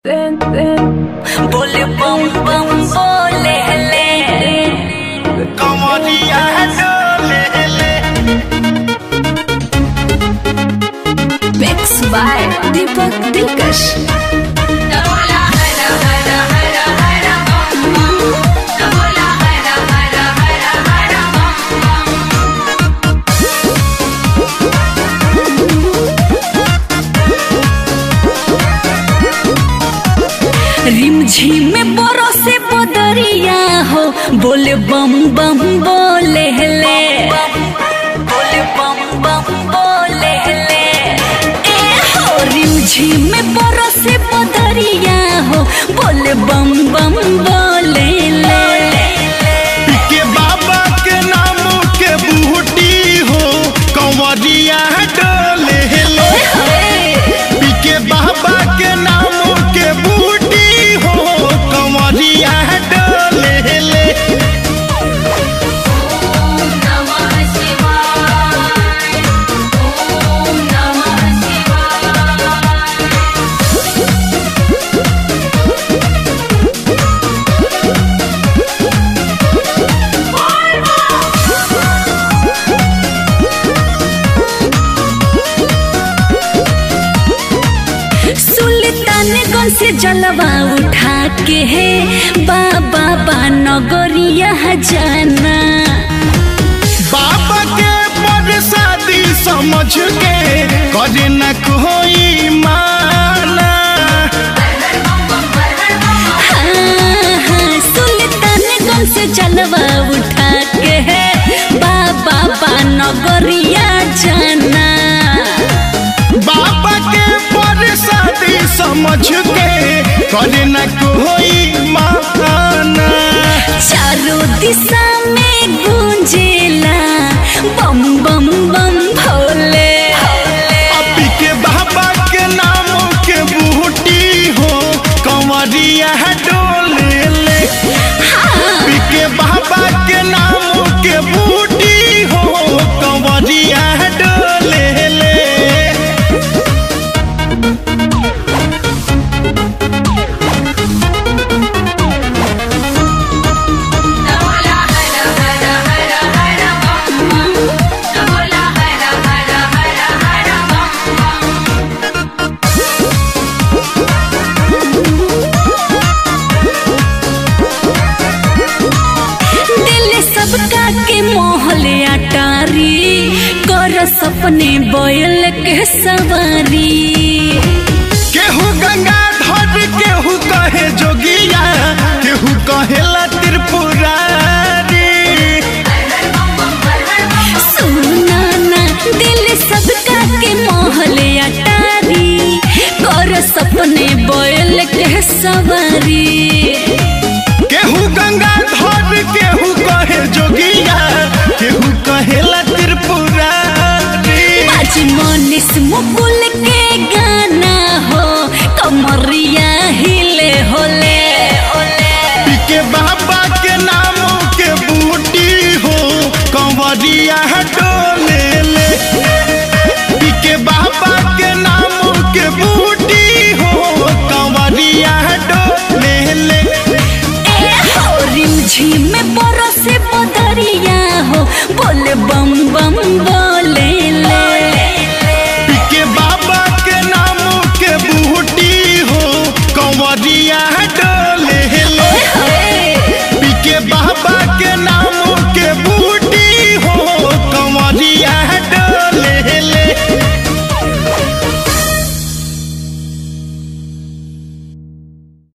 बोले बम बम बोले ले कमरिया डोले ले मिक्स बाय दीपक दिलकश रिमझिम में बरसे बदरिया हो बोले बम बम बोले ले बोले बम बम बोले ले ए हो रिमझिम में बरसे बदरिया हो बोले बम बम बोले ले के बाबा के नाम के बूटी हो कंवरिया डोले ले के बाबा के नाम के बूटी हो कंवरिया डोले ले सुल्तानगंज से जलवा उठा के है बाबा बा नगरिया जाना बाबा के बरसाती समझ के करे न कोई माना हाँ, हाँ, सुल्तानगंज से जलवा उठा के है बाबा बा नगरिया जाना बाबा के बरसाती समझ के करे न कोई माना चारों दिशा में गूंजेला बम बम बम भोले अभी के बाबा के नाम के बूटी हो कंवरिया डोले ले अभी के बाबा के नाम के बूटी हो कंवरिया डोले ले दिल सबका के मोहले अटारी कर सपने बोयल के सवारी केहू गंगा धर केहू कहे जोगिया केहू कहेला त्रिपुरारी सुना ना दिल सबका के मोहले अटारी कर सपने बोयल के सवारी केहू गंगा धर केहू कहे जोगिया केहू कहेला त्रिपुरारी आज मनीष मुकुल के गाना हो कमरिया हिले होले होले के बाबा के नाम के बूटी हो कंवरिया डोले ले के बाबा के नाम के बूटी हो कंवरिया डोले ले ए हो रिमझिम में बरसे बदरिया हो बोले बम बम बोले ले के बाबा के नाम के बूटी हो कंवरिया डोले